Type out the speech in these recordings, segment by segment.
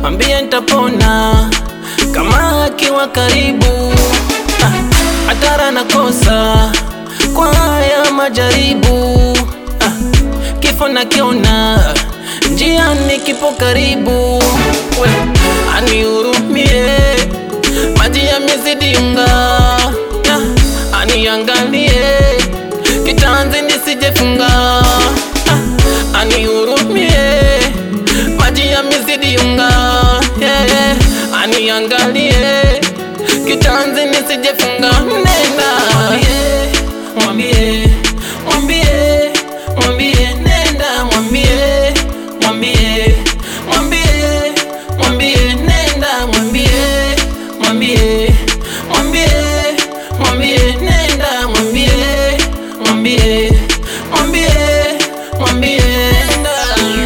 ambie nitapona kama akiwa karibu. Ah, Hatara nakosa kwa haya majaribu. Ah, Kifo nakiona njiani kipo karibu. We, anihurumie maji yamezidi unga. Ah, Aniangalie kitanzi nisijefunga. Ah, Anihurumie maji yamezidi unga. Yeah, yeah. Aniangalie kitanzi nisijefunga. Nenda mwambie, mwambie, mwambie, nenda mwambie, mwambie, mwambie, mwambie, nenda mwambie, mwambie, mwambie, mwambie, nenda mwambie, mwambie, mwambie, mwambie, nenda.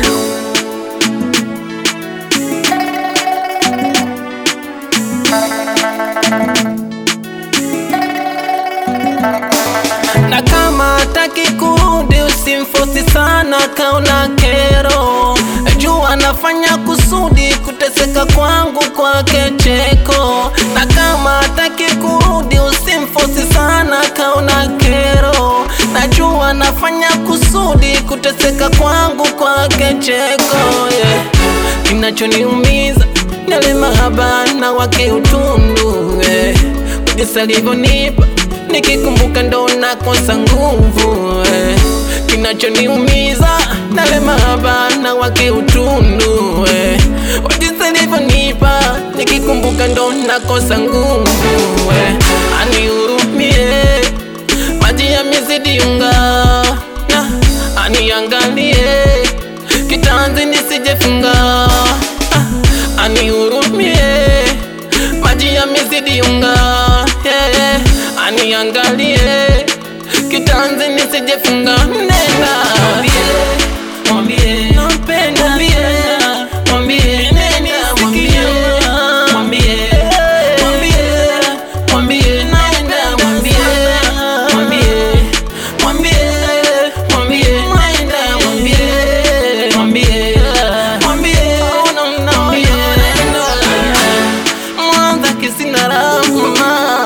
na kama hataki kurudi usimfosi sana, kaona kero juu anafanya kusudi kuteseka kwangu kwake cheko. Na kama hataki kurudi usimfosi sana, kaona kero najua anafanya kusudi kuteseka kwangu kwake cheko yeah. Kinachoniumiza ni yale mahaba na wake utundu yeah. Jinsi alivyonipa nikikumbuka ndo nakosa nguvu eh. Kinachoniumiza nale mahaba na wake utundu eh. Jinsi alivyonipa nikikumbuka ndo nakosa nguvu eh. Anihurumie maji yamezidi unga na aniangalie kitanzi nisijefunga Ah, anihurumie maji yamezidi unga yeah, yeah. Aniangalie kitanzi nisijefunga nenda mwambie, mwambie nampenda mwambie, mwambie nenda mwambie, mwambie, mwambie, mwambie naenda mwambie, mwambie, mwambie, mwambie naenda mwambie, mwambie, mwambie, oh, no, no, mwambie naenda Mwanza kisina rahma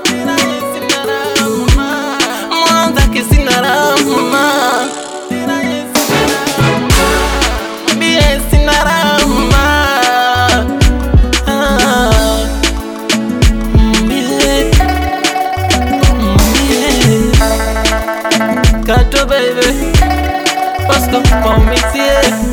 Mwanza kisina rahma Mwambie sina rahma Ah, mwambie, mwambie. Kato baby Pasco, come mix yeah